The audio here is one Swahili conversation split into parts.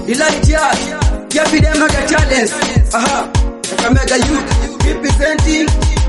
Elijah, give them mega challenge. Aha, Kakamega youth representing.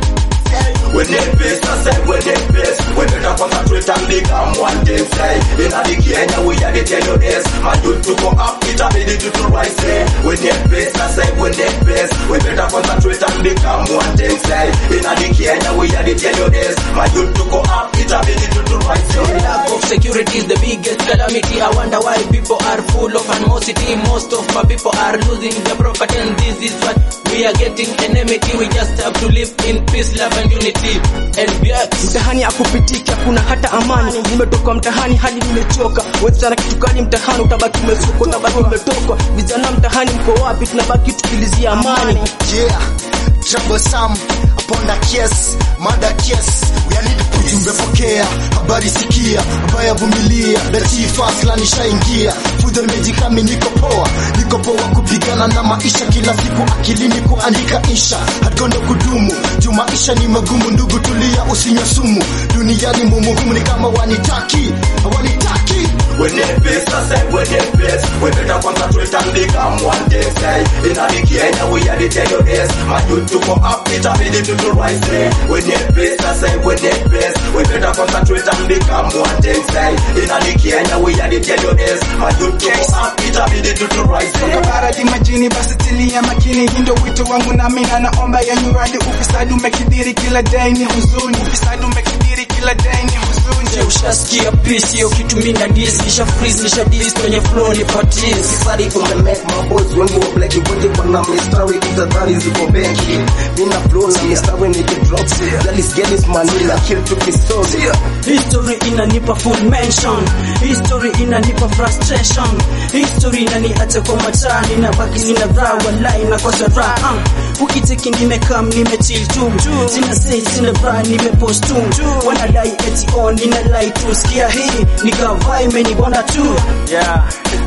When they face us, say when they face We better concentrate and become one thing say In the Kenya we are the tell you this My youth to go up, it ability to rise say When they face us, say when they face We better concentrate and become one thing say In the Kenya we are the tell you this My youth to go up, it ability to rise say Lack of security is the biggest calamity. I wonder why people are full of animosity. Most of my people are losing their property, and this is what we are getting enmity. We just have to live in peace, love, and unity. And BX. mtahani akupitika kuna hata amani nimetoka mtahani hadi nimechoka wezana kitu kali mtahani utabaki umesuka utabaki umetokwa vijana mtahani mko wapi tunabaki tukilizia amani yeah troublesome upon the case mada case we are need ujumbe pokea habari sikia baya vumilia latifa fulani shaingia fujo nimejikami niko poa niko poa kupigana na maisha kila siku akilini kuandika insha hatugonde kudumu juu maisha ni magumu ndugu tulia usinywe sumu duniani mumuhumu ni kama wanitaki wanitaki When they face us, say when they face We better concentrate and become one thing say In the Kenya we are the tell you this My youth to go up, it ability to rise say When they face us, say when they face We better concentrate and become one thing say In the Kenya we are the tell you this My youth to go up, it ability to rise say Baradi majini basi tilia makini, hindo wito wangu nami na naomba ya nyuradi. Ufisadi umekidhiri kila day ni huzuni, ufisadi umekidhiri kila day ni huzuni. Je, ushasikia peace hiyo kitu mimi na diss nisha freeze nisha diss kwenye flow ni patis Sorry for the make my boys wengi wa black wote wana mistari utadhani ziko benki. Mina flow na mistari niki drop. Galis galis manila kill to kistory. history inanipa full mention history inanipa frustration history inaniacha kwa mataa ninabaki nina raha walai nakosa raha uh, ukiteki nimekam nimechill tu sina say sina raha nimepost tu wanadai eti on nina lie tu sikia hii nikavai imenibonda tu yeah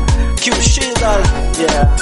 Q-Shizal, yeah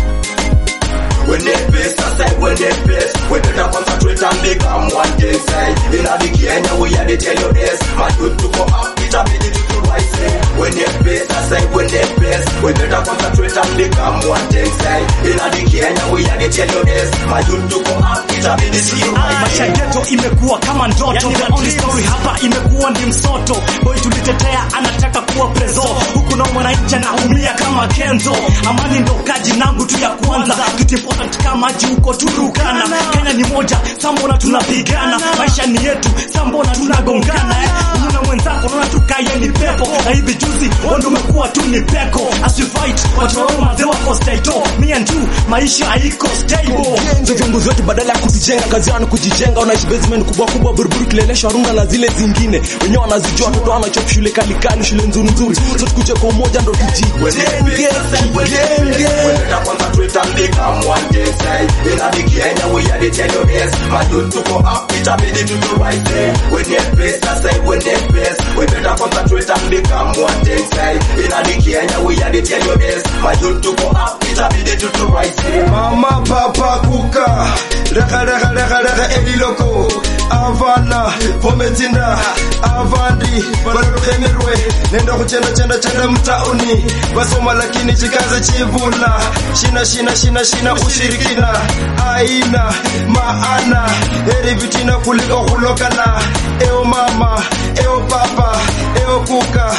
When they face us, say when they face We better concentrate and become one thing say In the Kenya we are the tell you this My youth to go up, it ability to rise say When they face us, say when they face We better concentrate and become one thing say In the Kenya we are the tell you this My youth to go up, it ability to rise maisha yetu imekuwa kama ndoto the only story hapa imekuwa ni msoto boy tulitetea anataka kuwa prezo huku na mwananchi anaumia kama kenzo amani ndo kaji nangu tu ya kwanza kitu important kama maji huko turukana kenya ni moja sambona tunapigana maisha ni yetu sambona tunagongana eh? unaona mwenzako unaona tukaye ni pepo na hivi juzi wando umekuwa tu ni peko as we fight watu wao mazee wako staito me and you maisha haiko stable ndio viongozi wetu badala ya kutujenga kazi yao ni kujijenga wanaishi basement kubwa kubwa buruburu kilelesha runga na zile zingine wenyewe wanazijua watoto wanachop shule kali kali shule nzuri nzuri so tukuje kwa umoja ndo When they tujijenge face us, say when they tujenge face We better concentrate and become one thing say In the Kenya we are the tell you this My youth to go up, it ability to rise say When they face us, say when they face We better concentrate and become one thing say In the Kenya we are the tell you this My youth to go up, it ability to rise say mama papa kuka reka reka reka reka eliloko avana vometsinda avandi vanotokemerwe nenda kuchenda chenda chenda mtauni vasoma lakini chikaze chivula shina shina shina shina ushirikina aina maana heri vitina kuliko kulokana eo mama eo papa eo kuka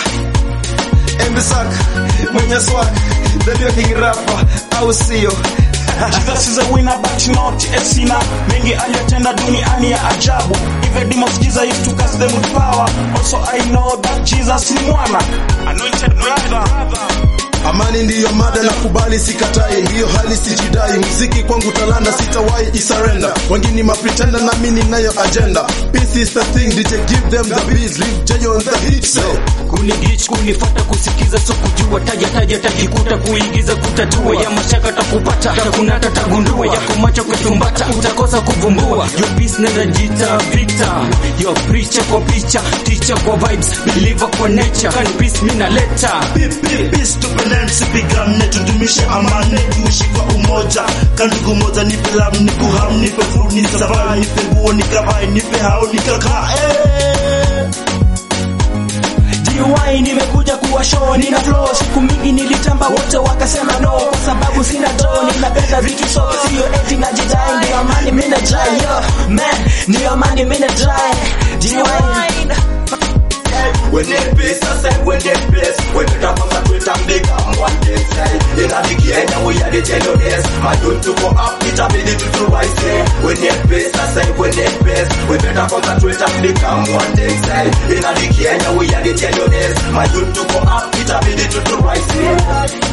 embisak mwenye swak dhaliokingrapa au sio Jesus is a winner but not a sinner. Mengi aliyotenda duniani ya ajabu. Even demons Jesus used to cast them with power. Also I know that Jesus ni mwana. Anointed brother. Amani ndiyo mada na kubali sikatai, ndiyo hali sijidai. Muziki kwangu talanda, sitawahi isarenda. Wengi ni mapretenda na mimi ninayo agenda. Peace is the thing, DJ give them the beats, leave Jay on the hit. So, kunigich kunifata kusikiza so kujua taja taja tajikuta kuigiza kutatua ya mashaka takupata takunata tagundua ya kumacha kutumbata utakosa kuvumbua your business najita victor your preacher kwa picha teacher kwa vibes believer kwa nature kan peace mimi naleta Peace tupendane tusipigane tudumishe amani tuishi kwa umoja kandugu moja nipe lam nipe ham nipe food nipe safari nipe nguo nikavae nipe hao nikakaa eh. DY nimekuja kuwa show nina flow siku mingi nilitamba wote wakasema no kwa sababu sina do ninapenda vitu so sio eti najidai ndio amani mimi najai yo man ndio amani mimi najai DY When it pays, I say when it pays When it happens at Twitter, become one day say In a big Kenya, we are the tell you this My youth to go up, it ability to rise say When it pays, I say when it pays When it happens at Twitter, become one day say In a big Kenya, we are the tell you this My youth to go up, it ability to rise say